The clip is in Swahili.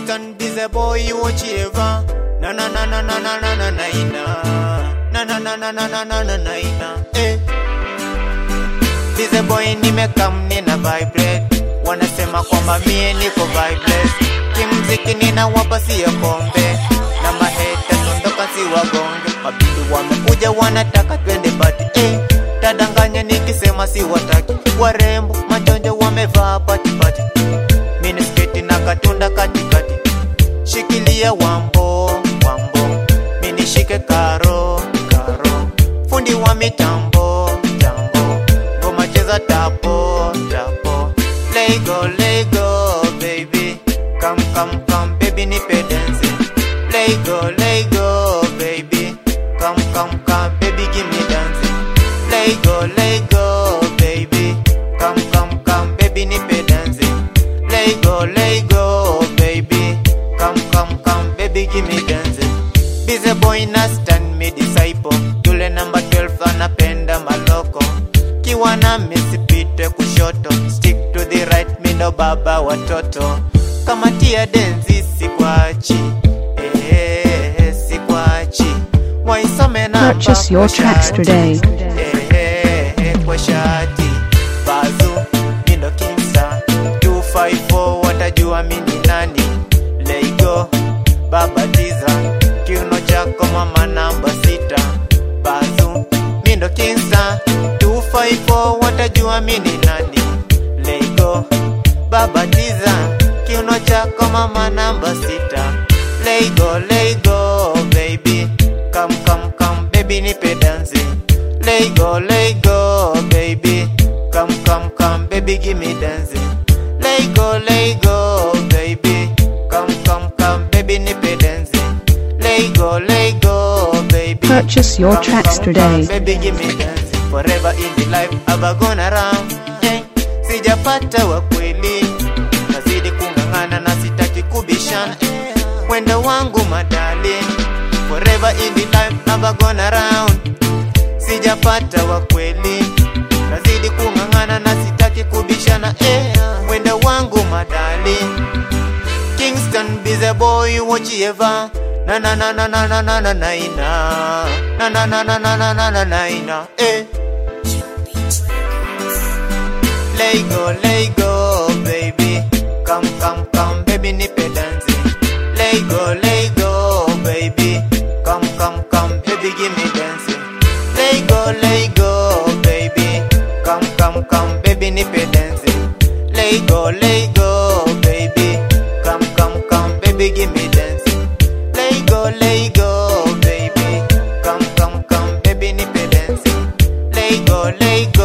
Kingston bize boy wochieva na na na na na na na na na ina na na na na na na na na na ina eh bize boy nimekam nina vibrate wanasema kwamba mie niko vibeless kimziki ninawapa siyo kombe na maheta sondoka si wagonge mabidi wamekuja wanataka twende bati eh tadanganya nikisema si wataki warembo majonjo wamevaa patipati minisketi na katunda katikati shikilia wambo wambo minishike karo karo fundi wa mitambo tambo ngoma cheza tapo tapo lego lego baby come come come baby nipe dance lego lego baby come come come baby give me dance lego lego baby come come come baby nipe dance lego lego baby come come come baby give me dance Busy boy na stand me disciple yule namba 12 anapenda maloko kiwa na misipite kushoto stick to the right mindo baba watoto kama tia denzi sikwachi eh, sikwachi waisome namba Purchase your kwa tracks shati. today. Eh, eh, kwa shati bazu mindo kimsa 254 watajua mini nani leigo baba tiza kiuno chako mama namba sita bazu mindo kinsa 254 watajua mini nani leigo baba tiza kiuno chako mama namba sita leigo leigo baby come come come baby nipe dance leigo leigo baby come come come baby give me dance leigo leigo baby come come come baby nipe dance leigo leigo baby Purchase your Come, tracks come, today. come, baby give me dance forever in the life I've gone around hey, sijapata wa kweli nazidi kung'ang'ana na sitaki kubishana wendo wangu madali forever in the life I've gone around sijapata wa kweli nazidi kung'ang'ana na sitaki kubishana eh, wendo wangu madali Kingston bize boy wochieva na na na na na na na na na ina na na na na na na na na na ina eh Lego Lego baby come come come baby nipe dance Lego Lego baby come come come baby give me dance Lego Lego baby come come come baby nipe dance Lego Lego baby come come come baby give me dance Lego Lego baby come come come baby nipe dance Lego Lego